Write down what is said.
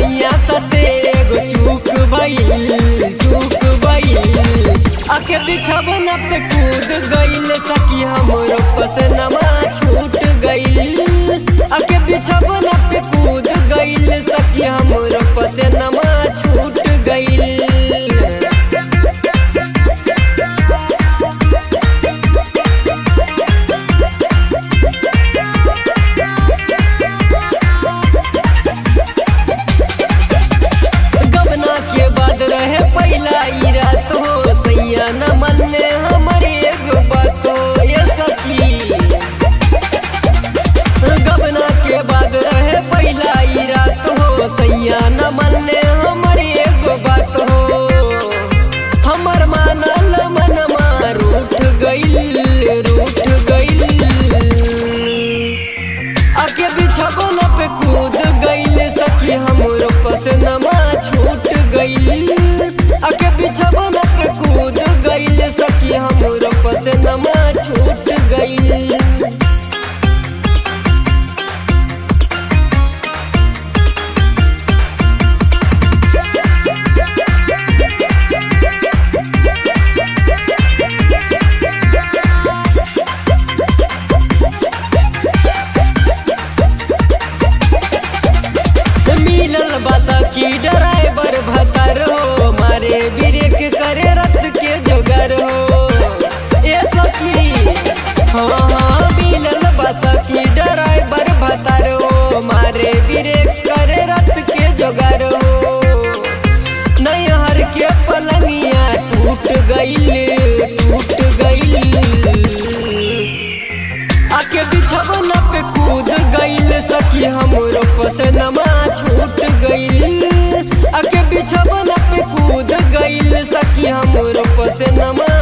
सैया सते एगो चूक भइल चूक भइल आके बिछवन पे कूद गइल सखी हमरो पसनमा छूट गइल आके बिछवन पे कूद गइल सखी हमरो पसनमा छूट गइल गबना के बाद रहे पहला ई रात हो सैया न मन में हमारे एगो बात हो ये सखी गबना के बाद रहे पहला ई रात हो सैया न मन में हमारे एगो बात हो हमर मानल मनमा रूठ गइल रूठ गइल आके बिछवन पे कूद गइल सखी हमरो पसनमा छूट गइल आके बिछवन पे कूद गइल सखी हमरो पसनमा छूट गइल मिलल बसा की ड्राइवर भतर हो मारे ब्रेक करे रत के जोगर हो ए सखी हाँ हाँ मिलल बसा की ड्राइवर भतर हो मारे ब्रेक करे रत के जोगर हो नैहर के पलंगिया टूट गइल टूट गइल आके बिछवन पे कूद गइल सखी हमरो पसनमा छूट गइल आके बिछवन पे कूद गइल सखी हमरो पसनमा